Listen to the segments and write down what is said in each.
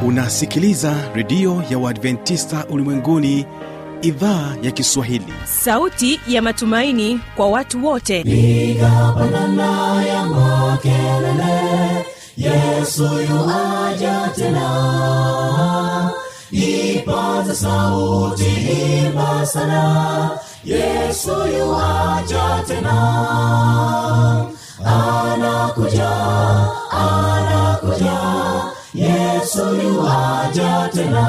unasikiliza redio ya uadventista ulimwenguni idhaa ya kiswahili sauti ya matumaini kwa watu wote piga pandana ya makelele yesu yuaja tena ipaza sauti imba sana yesu yuaja tena anakuja anakuja yesu yuaja tena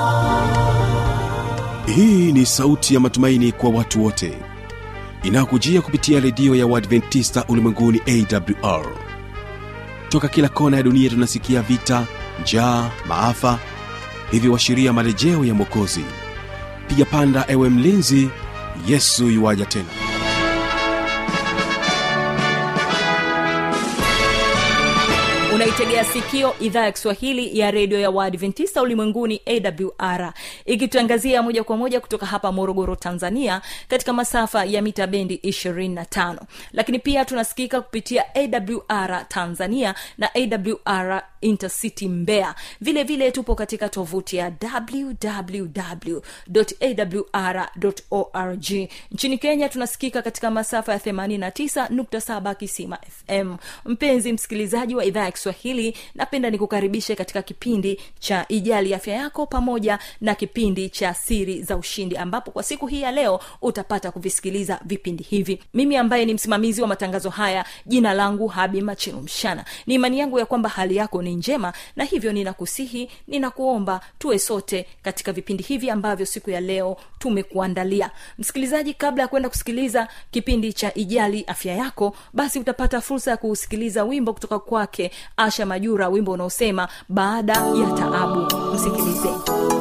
hii ni sauti ya matumaini kwa watu wote inayokujia kupitia redio ya uadventista ulimwenguni awr toka kila kona ya dunia tunasikia vita njaa maafa hivyo washiria marejeo ya mwokozi piga panda ewe mlinzi yesu yuwaja tena unaitegea sikio idhaa ya kiswahili ya redio ya waadventista ulimwenguni awr ikitangazia moja kwa moja kutoka hapa morogoro tanzania katika masafa ya mita bendi 25 lakini pia tunasikika kupitia awr tanzania na awr intercity mbea vile vile tupo katika tovuti ya www.awr.org nchini kenya tunasikika katika masafa ya 89.7 kisima fm mpenzi msikilizaji wa idhaa ya kiswahili napenda nikukaribishe katika kipindi cha ijali afya yako pamoja na kipindi cha siri za ushindi ambapo kwa siku hii ya leo utapata kuvisikiliza vipindi hivi mimi ambaye ni msimamizi wa matangazo haya jina langu habi machilu mshana ni imani yangu ya kwamba hali yako ni njema na hivyo ninakusihi ninakuomba tuwe sote katika vipindi hivi ambavyo siku ya leo tumekuandalia msikilizaji kabla ya kwenda kusikiliza kipindi cha ijali afya yako basi utapata fursa ya kusikiliza wimbo kutoka kwake asha majura wimbo unaosema baada ya taabu msikilize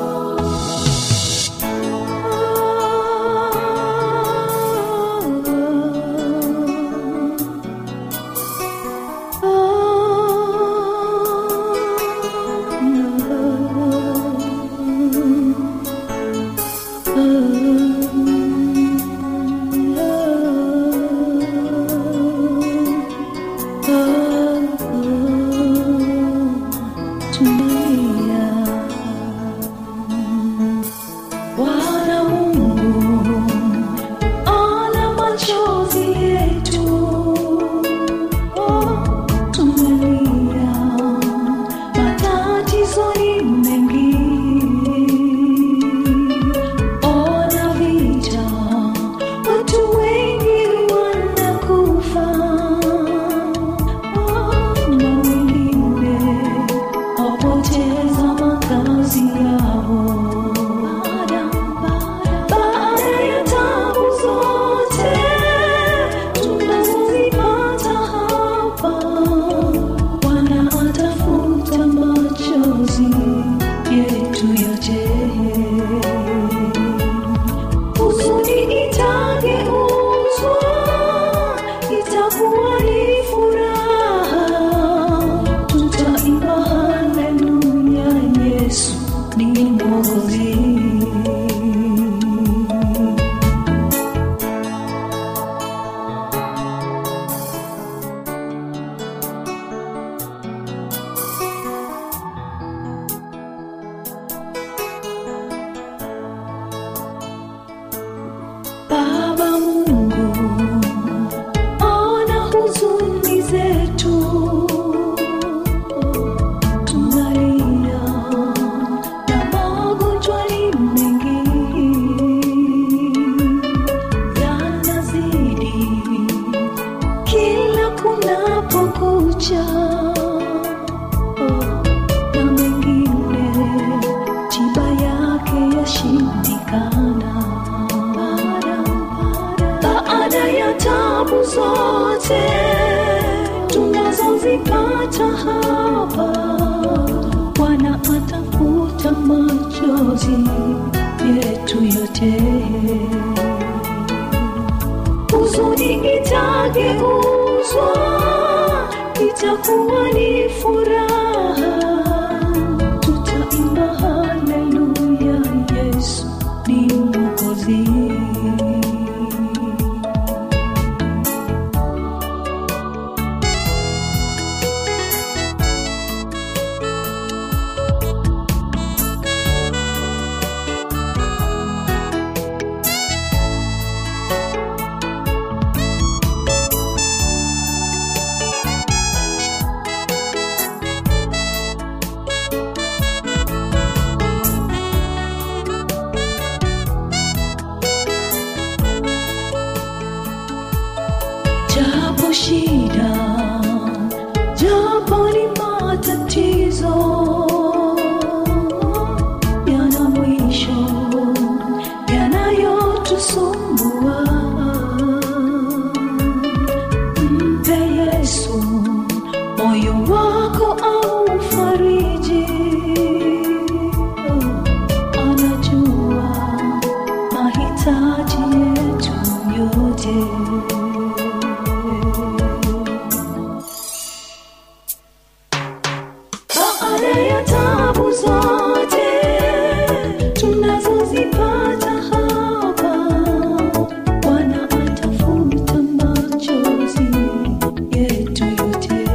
Bwana Mungu ona machozi yetu, oh, tumelia, matatizo ni mengi, ona vita, watu wengi wanakufa, oh, na wengine wapoteza makazi yao baada ya tabu zote tunazozipata hapa, Bwana atafuta machozi yetu yote. Huzuni itageuzwa, itakuwa ni furaha, tutaimba haleluya, Yesu ni Mwokozi. Baba Mungu, ona huzuni zetu, tunalia na magonjwa ni mengi yanazidi kila kunapokucha, na mengine tiba yake yashindikana baada ya tabu zote tunazozipata hapa, Bwana atafuta machozi yetu yote. Huzuni itageuzwa, itakuwa ni furaha, tutaimba haleluya, Yesu ni Mwokozi. japo shida japo ni matatizo yana mwisho yanayotusumbua mpe yesu moyo wako au fariji anajua mahitaji yetu yote baada ya tabu zote tunazozipata hapa bwana atafuta machozi yetu yote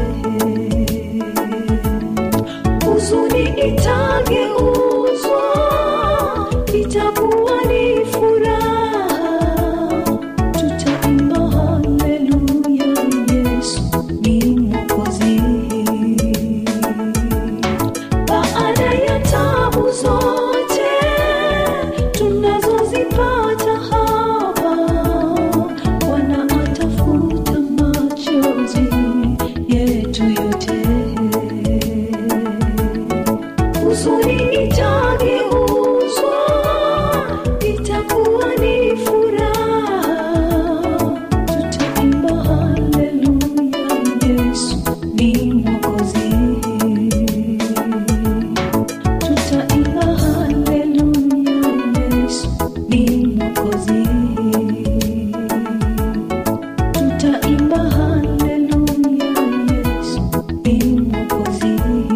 huzuni itageuzwa itakuwa ni furaha tutaimba haleluya yesu ni mwokozi baada ya tabu zote tunazozipata hapa bwana atafuta machozi yetu yote huzuni itageuzwa itakuwa ni furaha tutaimba haleluya yesu ni mwokozi tutaimba haleluya yesu ni mwokozi tutaimba haleluya yesu ni mwokozi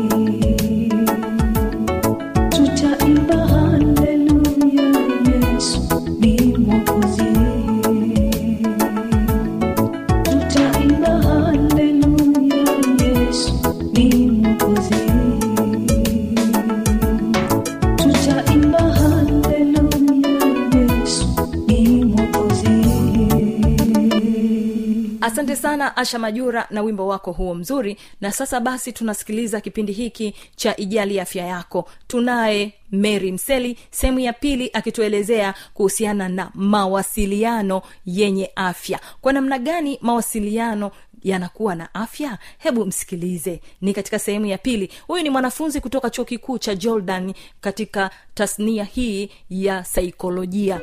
tutaimba haleluya yesu ni mwokozi tutaimba haleluya yesu ni mwokozi tutaimba haleluya yesu ni mwokozi asante sana asha majura na wimbo wako huo mzuri na sasa basi tunasikiliza kipindi hiki cha ijali afya yako tunaye mary mseli sehemu ya pili akituelezea kuhusiana na mawasiliano yenye afya kwa namna gani mawasiliano yanakuwa na afya hebu msikilize ni katika sehemu ya pili huyu ni mwanafunzi kutoka chuo kikuu cha jordan katika tasnia hii ya saikolojia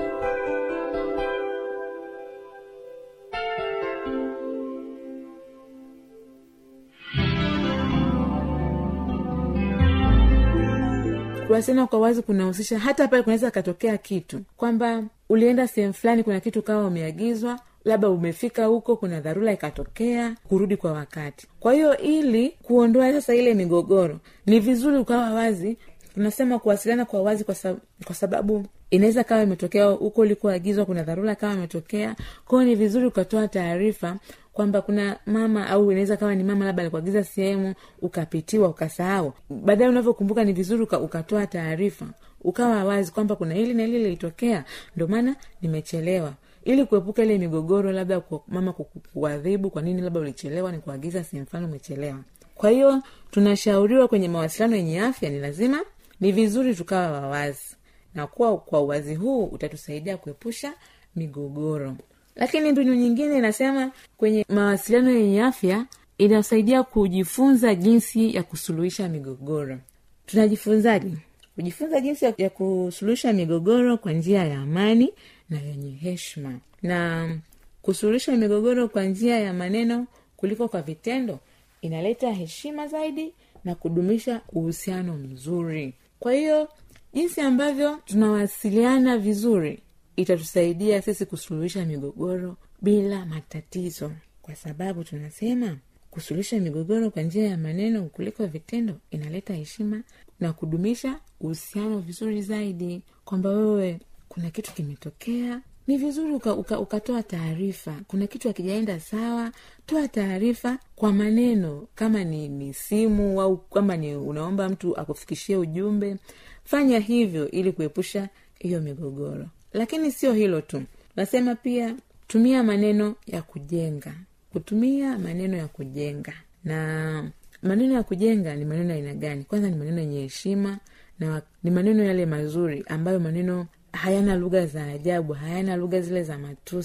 kuwasiliana kwa wazi kunahusisha hata pale kunaweza katokea kitu kwamba ulienda sehemu fulani kuna kitu kawa umeagizwa labda umefika huko kuna dharura ikatokea kurudi kwa wakati kwa hiyo ili kuondoa sasa ile migogoro ni vizuri ukawa wazi tunasema kuwasiliana kwa wazi kwa, sab- kwa sababu inaweza kawa imetokea huko ulikoagizwa kuna dharura kawa imetokea kwao ni vizuri ukatoa taarifa kwamba kuna mama au inaweza kawa ni mama labda alikuagiza sehemu ukapitiwa ukasahau baadaye unavyokumbuka ni vizuri uka, ukatoa taarifa ukawa wazi kwamba kuna hili na hili lilitokea ndio maana nimechelewa ili kuepuka ile migogoro labda kwa mama kuku- kuadhibu kwa nini labda ulichelewa ni kuagiza sehemu fulani umechelewa kwa hiyo tunashauriwa kwenye mawasiliano yenye afya ni lazima ni vizuri tukawa wawazi na kuwa kwa uwazi huu utatusaidia kuepusha migogoro lakini mbinu nyingine inasema kwenye mawasiliano yenye afya inasaidia kujifunza jinsi ya kusuluhisha migogoro tunajifunzaje kujifunza jinsi ya, ya kusuluhisha migogoro kwa njia ya amani na yenye heshima na kusuluhisha migogoro kwa njia ya maneno kuliko kwa vitendo inaleta heshima zaidi na kudumisha uhusiano mzuri kwa hiyo jinsi ambavyo tunawasiliana vizuri itatusaidia sisi kusuluhisha migogoro bila matatizo kwa sababu tunasema kusuluhisha migogoro kwa njia ya maneno kuliko vitendo inaleta heshima na kudumisha uhusiano vizuri zaidi kwamba wewe kuna kitu kimetokea ni vizuri ukatoa uka, uka ukatoa taarifa kuna kitu akijaenda sawa toa taarifa kwa maneno kama ni, ni simu au kama ni unaomba mtu akufikishie ujumbe fanya hivyo ili kuepusha hiyo migogoro lakini sio hilo tu nasema pia tumia maneno ya kujenga kutumia maneno ya kujenga na maneno ya kujenga ni maneno ya aina gani kwanza ni maneno yenye heshima na ni maneno yale mazuri ambayo maneno hayana lugha za ajabu hayana lugha zile za matusi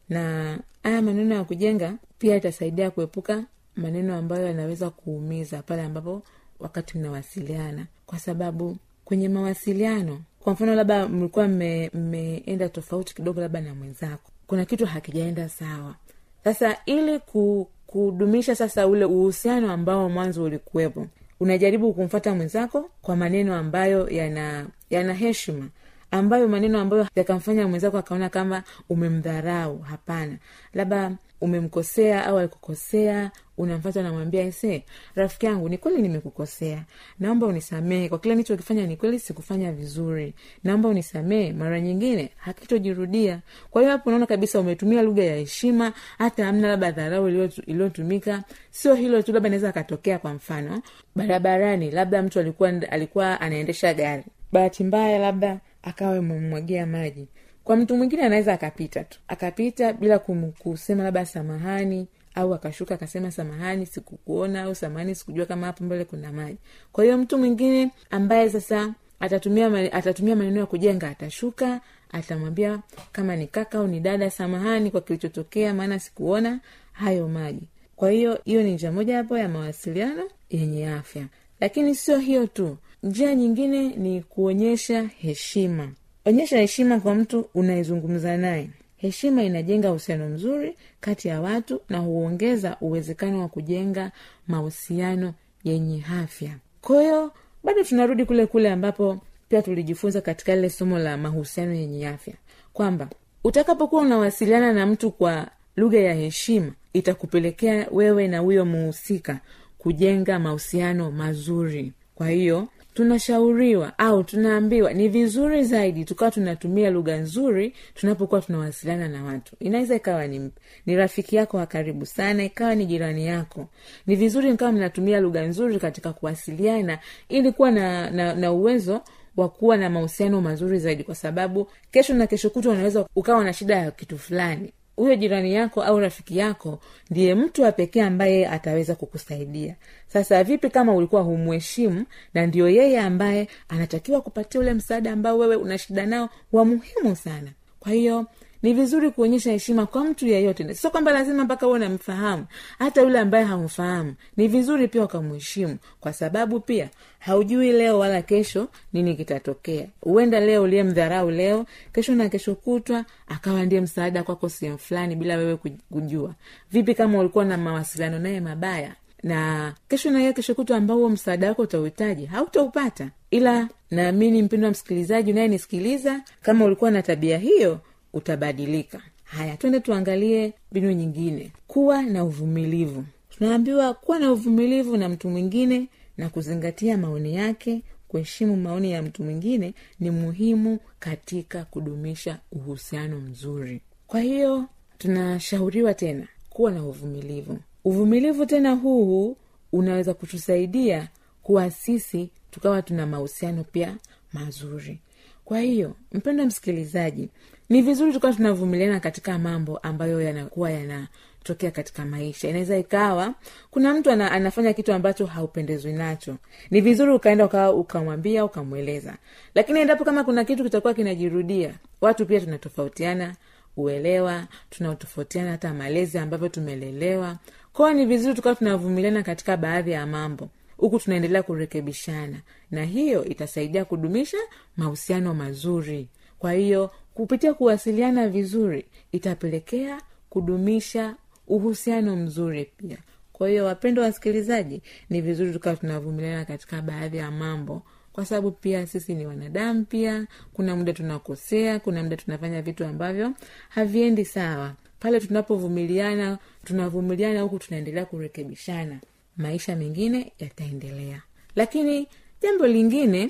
na haya maneno ya kujenga pia itasaidia kuepuka maneno ambayo yanaweza kuumiza pale ambapo wakati mnawasiliana kwa sababu kwenye mawasiliano kwa mfano labda mlikuwa mme- mmeenda tofauti kidogo labda na mwenzako kuna kitu hakijaenda sawa sasa ili ku, kudumisha sasa ule uhusiano ambao mwanzo ulikuwepo unajaribu kumfata mwenzako kwa maneno ambayo yana yana heshima ambayo maneno ambayo yakamfanya mwenzako akaona kama umemdharau hapana labda umemkosea au alikukosea unamfata unamwambia ese rafiki yangu ni kweli nimekukosea naomba unisamehe kwa kile nichokifanya ni kweli sikufanya vizuri naomba unisamehe mara nyingine hakitojirudia kwa hiyo hapo unaona kabisa umetumia lugha ya heshima hata amna labda dharau iliyotu- iliyotumika sio hilo tu labda naweza akatokea kwa mfano barabarani labda mtu alikuwa alikuwa anaendesha gari bahati mbaya labda akawa amemmwagia maji kwa mtu mwingine anaweza akapita tu akapita bila kum, kusema labda samahani au akashuka akasema samahani sikukuona au samahani sikujua kama hapo mbele kuna maji kwa hiyo mtu mwingine ambaye sasa atatumia mani- atatumia maneno ya kujenga atashuka atamwambia kama ni kaka au ni dada samahani kwa kilichotokea maana sikuona hayo maji kwa hiyo hiyo ni njia moja hapo ya mawasiliano yenye afya lakini sio hiyo tu njia nyingine ni kuonyesha heshima onyesha heshima kwa mtu unayezungumza naye heshima inajenga uhusiano mzuri kati ya watu na huongeza uwezekano wa kujenga mahusiano yenye afya kwa hiyo bado tunarudi kule kule ambapo pia tulijifunza katika lile somo la mahusiano yenye afya kwamba utakapokuwa unawasiliana na mtu kwa lugha ya heshima itakupelekea wewe na huyo muhusika kujenga mahusiano mazuri kwa hiyo tunashauriwa au tunaambiwa ni vizuri zaidi tukawa tunatumia lugha nzuri tunapokuwa tunawasiliana na watu inaweza ikawa ni, ni rafiki yako wa karibu sana ikawa ni jirani yako ni vizuri mkawa mnatumia lugha nzuri katika kuwasiliana ili kuwa na, na, na uwezo wa kuwa na mahusiano mazuri zaidi kwa sababu kesho na kesho kutwa unaweza ukawa na shida ya kitu fulani huyo jirani yako au rafiki yako ndiye mtu wa pekee ambaye ataweza kukusaidia sasa vipi kama ulikuwa humheshimu na ndio yeye ambaye anatakiwa kupatia ule msaada ambao wewe una shida nao wa muhimu sana kwa hiyo ni vizuri kuonyesha heshima kwa mtu yeyote sio kwamba lazima mpaka uwe unamfahamu hata yule ambaye hamfahamu ni vizuri pia ukamheshimu kwa sababu pia haujui leo wala kesho nini kitatokea huenda leo uliyemdharau leo kesho na kesho kutwa akawa ndiye msaada kwako sehemu fulani bila wewe kuj- kujua vipi kama ulikuwa na mawasiliano naye mabaya na kesho na hiyo kesho kutwa ambao huo msaada wako utauhitaji hautaupata ila naamini mpendo wa msikilizaji unayenisikiliza kama ulikuwa na tabia hiyo utabadilika haya twende tuangalie mbinu nyingine kuwa na uvumilivu tunaambiwa kuwa na uvumilivu na mtu mwingine na kuzingatia maoni yake kuheshimu maoni ya mtu mwingine ni muhimu katika kudumisha uhusiano mzuri kwa hiyo tunashauriwa tena kuwa na uvumilivu uvumilivu tena huu unaweza kutusaidia kuwa sisi tukawa tuna mahusiano pia mazuri kwa hiyo mpendo msikilizaji ni vizuri tukawa tunavumiliana katika mambo ambayo yanakuwa yanatokea katika maisha inaweza ikawa kuna mtu ana, anafanya kitu ambacho haupendezwi nacho ni vizuri ukaenda ukawa ukamwambia ukamweleza lakini endapo kama kuna kitu kitakuwa kinajirudia watu pia tunatofautiana uelewa tunatofautiana hata malezi ambavyo tumelelewa kwao ni vizuri tukawa tunavumiliana katika baadhi ya mambo huku tunaendelea kurekebishana na hiyo itasaidia kudumisha mahusiano mazuri kwa hiyo kupitia kuwasiliana vizuri itapelekea kudumisha uhusiano mzuri pia kwa hiyo wapendo wasikilizaji ni vizuri tukawa tunavumiliana katika baadhi ya mambo kwa sababu pia sisi ni wanadamu pia kuna muda tunakosea kuna muda tunafanya vitu ambavyo haviendi sawa pale tunapovumiliana tunavumiliana huku tunaendelea kurekebishana maisha mengine yataendelea lakini jambo lingine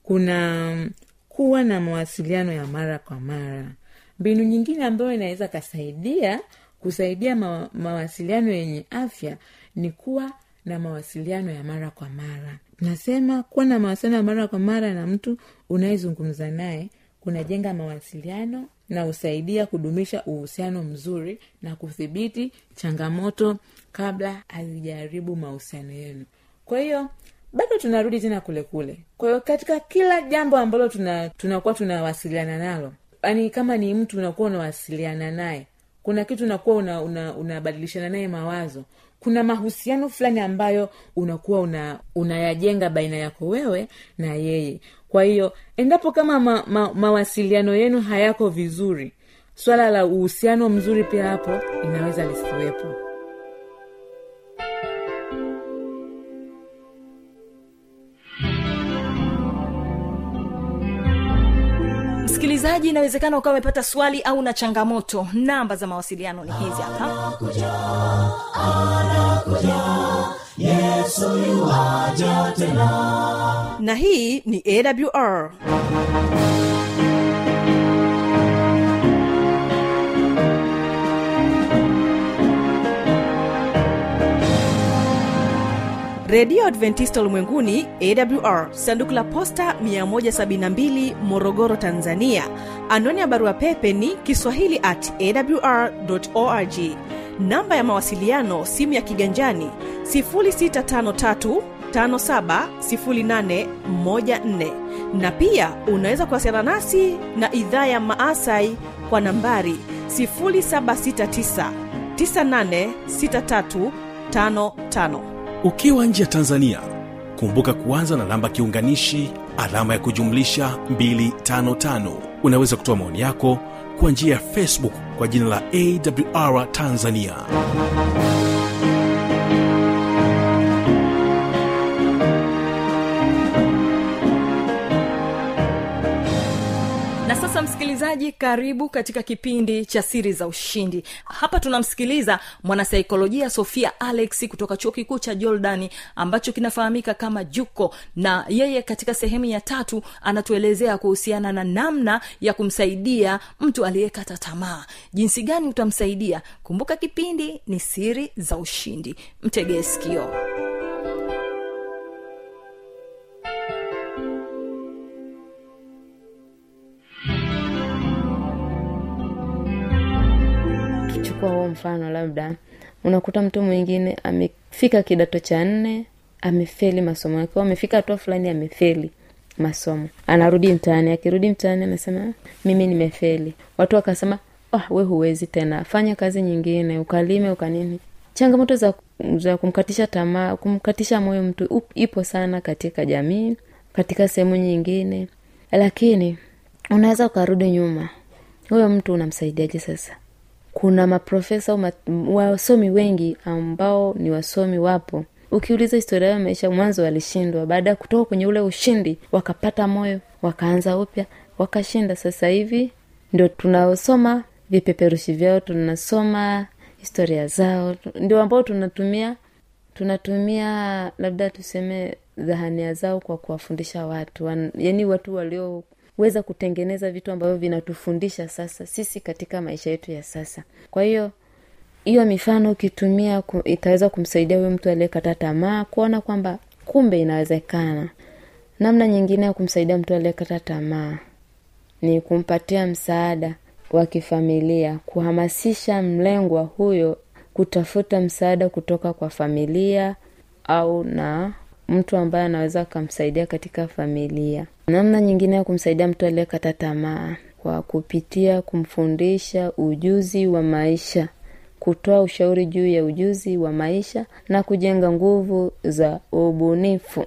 kuna kuwa na mawasiliano ya mara kwa mara mbinu nyingine ambayo inaweza kasaidia kusaidia ma, mawasiliano yenye afya ni kuwa na mawasiliano ya mara kwa mara nasema kuwa na mawasiliano ya mara kwa mara na mtu unayezungumza naye kunajenga mawasiliano na husaidia kudumisha uhusiano mzuri na kudhibiti changamoto kabla hazijaharibu mahusiano yenu kwa hiyo bado tunarudi tena kule kule kwa hiyo katika kila jambo ambalo tuna tunakuwa tunawasiliana nalo yani kama ni mtu unakuwa unawasiliana naye kuna kitu unakuwa unabadilishana una, unabadilishana naye mawazo kuna mahusiano fulani ambayo unakuwa una unayajenga baina yako wewe na yeye kwa hiyo endapo kama ma, ma, mawasiliano yenu hayako vizuri swala la uhusiano mzuri pia hapo inaweza lisiwepo msikilizaji inawezekana ukawa umepata swali au na changamoto namba za mawasiliano ni hizi hapa yesu yuwaja tena na hii ni awr redio adventista ulimwenguni awr sanduku la posta 172 morogoro tanzania anwani ya barua pepe ni kiswahili at awr org namba ya mawasiliano simu ya kiganjani 653 570814 na pia unaweza kuwasiliana nasi na idhaa ya maasai kwa nambari 769 986355 ukiwa nje ya tanzania kumbuka kuanza na namba kiunganishi alama ya kujumlisha 255 unaweza kutoa maoni yako kwa njia ya facebook kwa jina la awr tanzania na sasa msikilizaji karibu katika kipindi cha siri za ushindi hapa tunamsikiliza mwanasaikolojia sofia alex kutoka chuo kikuu cha jordani ambacho kinafahamika kama juko na yeye katika sehemu ya tatu anatuelezea kuhusiana na namna ya kumsaidia mtu aliyekata tamaa jinsi gani utamsaidia kumbuka kipindi ni siri za ushindi mtegee sikio chukua huo mfano labda unakuta mtu mwingine amefika kidato cha nne amefeli masomo yake au amefika hatua fulani amefeli masomo anarudi mtaani akirudi mtaani anasema "Ah, mimi nimefeli watu wakasema oh, we huwezi tena fanya kazi nyingine ukalime ukanini changamoto za, za kumkatisha tamaa kumkatisha moyo mtu up- ipo sana katika jamii katika sehemu nyingine lakini unaweza ukarudi nyuma huyo mtu unamsaidiaje sasa kuna maprofesa au ma- wasomi wengi ambao ni wasomi wapo ukiuliza historia ya maisha mwanzo walishindwa baada ya kutoka kwenye ule ushindi wakapata moyo wakaanza upya wakashinda sasa hivi ndio tunaosoma vipeperushi vyao tunasoma historia zao tu- ndio ambao tunatumia tunatumia labda tuseme dhahania zao kwa kuwafundisha watu Wan, yani watu walioweza kutengeneza vitu ambavyo vinatufundisha sasa sisi katika maisha yetu ya sasa kwa hiyo hiyo mifano ukitumia ku- itaweza kumsaidia huyo mtu aliyekata tamaa kuona kwamba kumbe inawezekana namna nyingine ya kumsaidia mtu aliyekata tamaa ni kumpatia msaada wa kifamilia kuhamasisha mlengwa huyo kutafuta msaada kutoka kwa familia au na mtu ambaye anaweza akamsaidia katika familia namna nyingine ya kumsaidia mtu aliyekata tamaa kwa kupitia kumfundisha ujuzi wa maisha kutoa ushauri juu ya ujuzi wa maisha na kujenga nguvu za ubunifu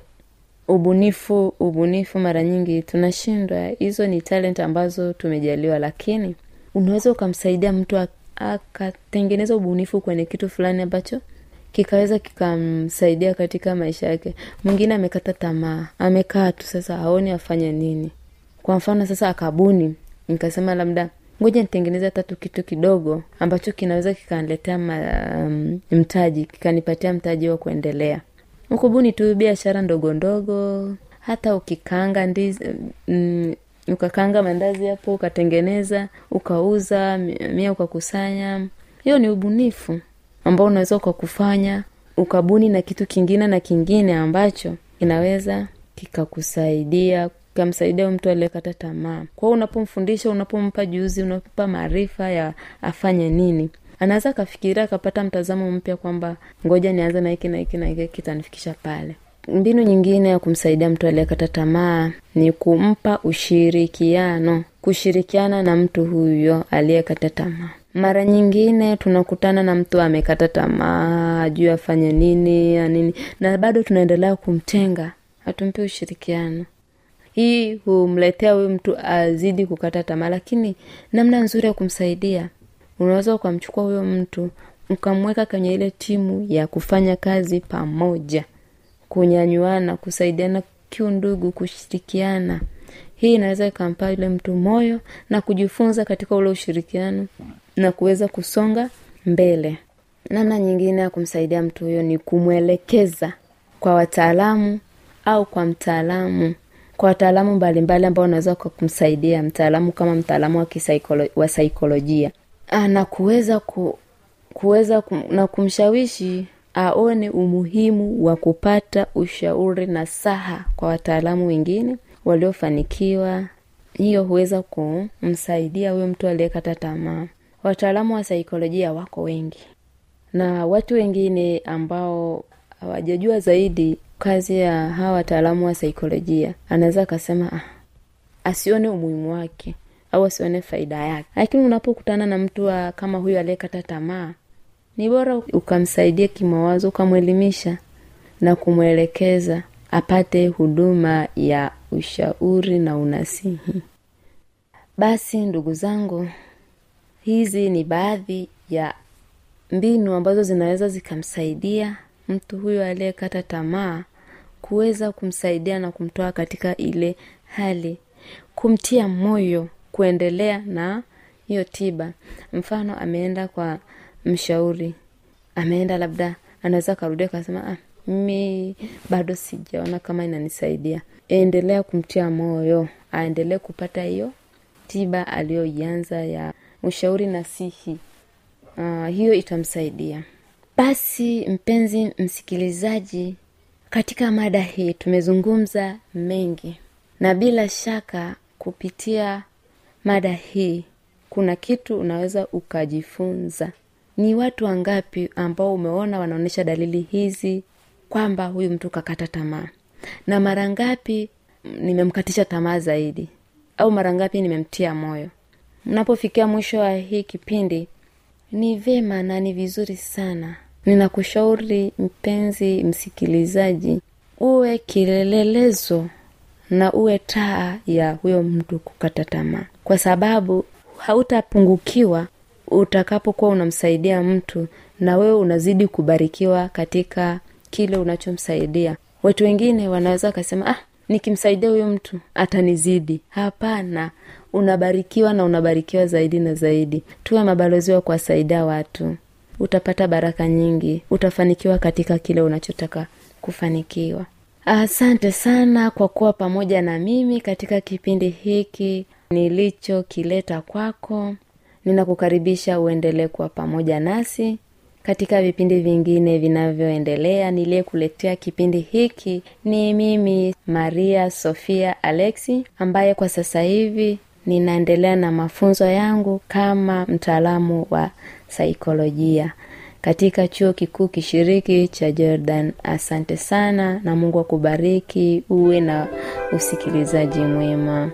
ubunifu ubunifu mara nyingi tunashindwa hizo ni talent ambazo tumejaliwa lakini unaweza ukamsaidia mtu ak- akatengeneza ubunifu kwenye kitu fulani ambacho kikaweza kikamsaidia katika maisha yake mwingine amekata tamaa amekaa tu sasa aone afanye nini kwa mfano sasa akabuni nikasema labda ngoja nitengeneze hata tu kitu kidogo ambacho kinaweza kikaniletea ma- um, mtaji kikanipatia mtaji wa kuendelea ukubuni tu biashara ndogo ndogo hata ukikanga ndizi mm, ukakanga mandazi hapo ukatengeneza ukauza mi- mia ukakusanya hiyo ni ubunifu ambao unaweza ukakufanya ukabuni na kitu kingine na kingine ambacho kinaweza kikakusaidia kikamsaidia huyu mtu aliyekata tamaa kwao unapomfundisha unapompa juzi unapompa maarifa ya afanye nini anaweza akafikiria akapata mtazamo mpya kwamba ngoja nianze na hiki na hiki na hiki kitanifikisha pale mbinu nyingine ya kumsaidia mtu aliyekata tamaa ni kumpa ushirikiano kushirikiana na mtu huyo aliyekata tamaa mara nyingine tunakutana na mtu amekata tamaa ajui afanye nini ya nini na bado tunaendelea kumtenga hatumpi ushirikiano hii humletea huyu mtu azidi kukata tamaa lakini namna nzuri ya kumsaidia unaweza ukamchukua huyo mtu ukamweka kwenye ile timu ya kufanya kazi pamoja kunyanyuana kusaidiana kiundugu kushirikiana hii inaweza ikampa yule mtu moyo na kujifunza katika ule ushirikiano na kuweza kusonga mbele namna nyingine ya kumsaidia mtu huyo ni kumwelekeza kwa wataalamu au kwa mtaalamu kwa wataalamu mbalimbali ambao unaweza kumsaidia mtaalamu kama mtaalamu wa, kisaikolo, wa saikolojia Ah, na kuweza ku, kuweza kum, na kumshawishi aone umuhimu wa kupata ushauri na saha kwa wataalamu wengine waliofanikiwa hiyo huweza kumsaidia huyo mtu aliyekata tamaa wataalamu wa saikolojia wako wengi na watu wengine ambao hawajajua zaidi kazi ya hawa wataalamu wa saikolojia anaweza akasema ah, asione umuhimu wake au asione faida yake lakini unapokutana na mtu wa kama huyu aliyekata tamaa ni bora ukamsaidia kimawazo ukamwelimisha na kumwelekeza apate huduma ya ushauri na unasihi basi ndugu zangu hizi ni baadhi ya mbinu ambazo zinaweza zikamsaidia mtu huyo aliyekata tamaa kuweza kumsaidia na kumtoa katika ile hali kumtia moyo kuendelea na hiyo tiba mfano ameenda kwa mshauri ameenda labda anaweza akarudia akasema ah, mimi bado sijaona kama inanisaidia endelea kumtia moyo aendelee kupata hiyo tiba aliyoianza ya ushauri nasihi uh, hiyo itamsaidia basi mpenzi msikilizaji katika mada hii tumezungumza mengi na bila shaka kupitia mada hii kuna kitu unaweza ukajifunza ni watu wangapi ambao umeona wanaonyesha dalili hizi kwamba huyu mtu kakata tamaa na mara ngapi nimemkatisha tamaa zaidi au mara ngapi nimemtia moyo mnapofikia mwisho wa hii kipindi ni vema na ni vizuri sana ninakushauri mpenzi msikilizaji uwe kilelelezo na uwe taa ya huyo mtu kukata tamaa kwa sababu hautapungukiwa utakapokuwa unamsaidia mtu na wewe unazidi kubarikiwa katika kile unachomsaidia watu wengine wanaweza wakasema ah nikimsaidia huyo mtu atanizidi hapana unabarikiwa na unabarikiwa zaidi na zaidi tuwe mabalozi wa kuwasaidia watu utapata baraka nyingi utafanikiwa katika kile unachotaka kufanikiwa asante sana kwa kuwa pamoja na mimi katika kipindi hiki nilichokileta kwako ninakukaribisha uendelee kuwa pamoja nasi katika vipindi vingine vinavyoendelea niliyekuletea kipindi hiki ni mimi maria sofia alexi ambaye kwa sasa hivi ninaendelea na mafunzo yangu kama mtaalamu wa saikolojia katika chuo kikuu kishiriki cha jordan asante sana na mungu akubariki uwe na usikilizaji mwema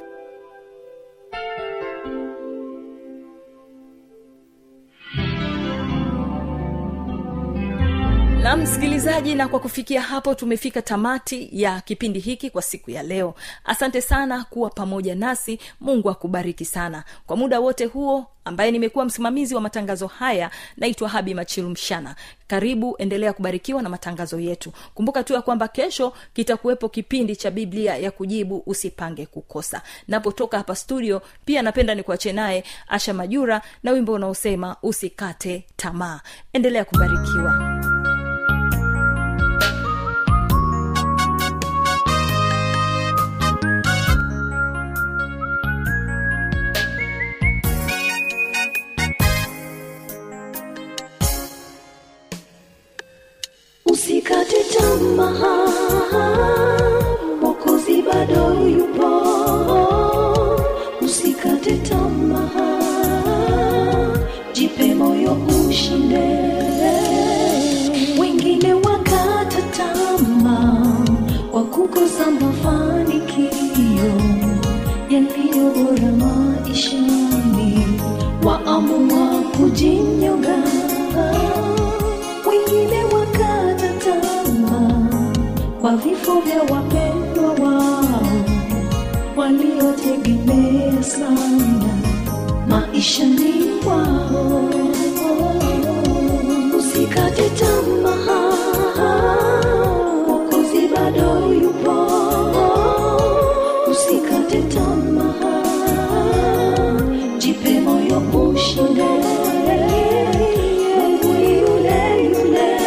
na msikilizaji na kwa kufikia hapo tumefika tamati ya kipindi hiki kwa siku ya leo asante sana kuwa pamoja nasi mungu akubariki sana kwa muda wote huo ambaye nimekuwa msimamizi wa matangazo haya naitwa habi machilu mshana karibu endelea kubarikiwa na matangazo yetu kumbuka tu ya kwamba kesho kitakuwepo kipindi cha biblia ya kujibu usipange kukosa napotoka hapa studio pia napenda nikuache naye asha majura na wimbo unaosema usikate tamaa endelea kubarikiwa usikate tamaa mokozi bado yupo usikate tamaa jipe moyo ushinde wengine wakata tamaa kwa kukosa mafanikio yaliyo bora maishani waamua kuji kwa vifo vya wapendwa wao waliotegemea sana maishani mwao. Usikate tamaa, Mwokozi bado yupo. Usikate tamaa, jipe moyo ushinde. Mungu ni yule yule,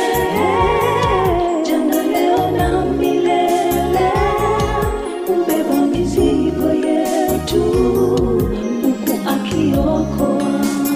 jana, leo na milele, ubeba mizigo yetu huku akiokoa.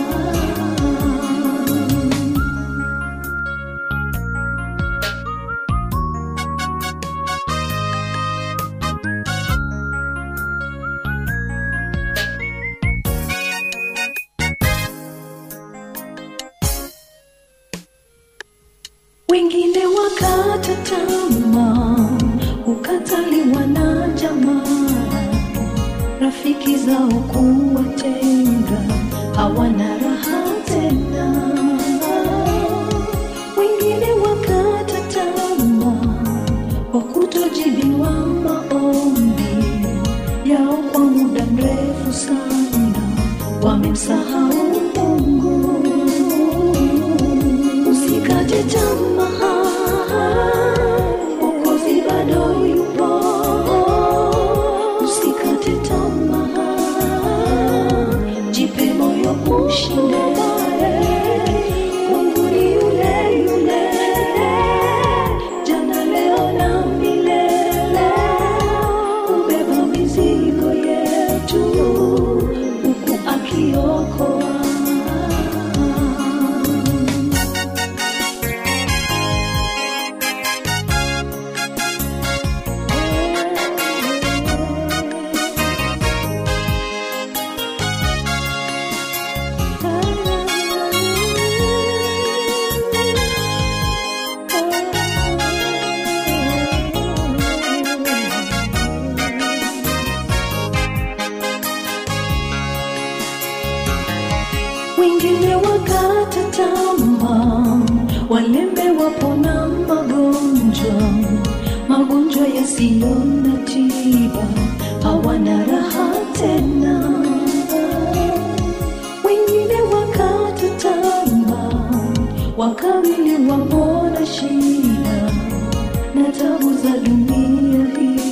wengine wakata tamaa, ukataliwa na jamaa, rafiki zao kuwatenga, hawana raha tena. Wengine wakata tamaa, kwa kutojibiwa maombi yao kwa muda mrefu sana, wamemsahau Mungu usikate tamaa, Mwokozi bado yupo. Usikate tamaa, jipe moyo ushinde. Mungu ni yule yule, jana, leo na milele, ubeba mizigo yetu huku akiokoa. wengine wakata tamaa, walemewa pona magonjwa, magonjwa yasiyo na tiba, hawana raha tena. Wengine wakata tamaa, wakawili wapona shida na tabu za dunia hii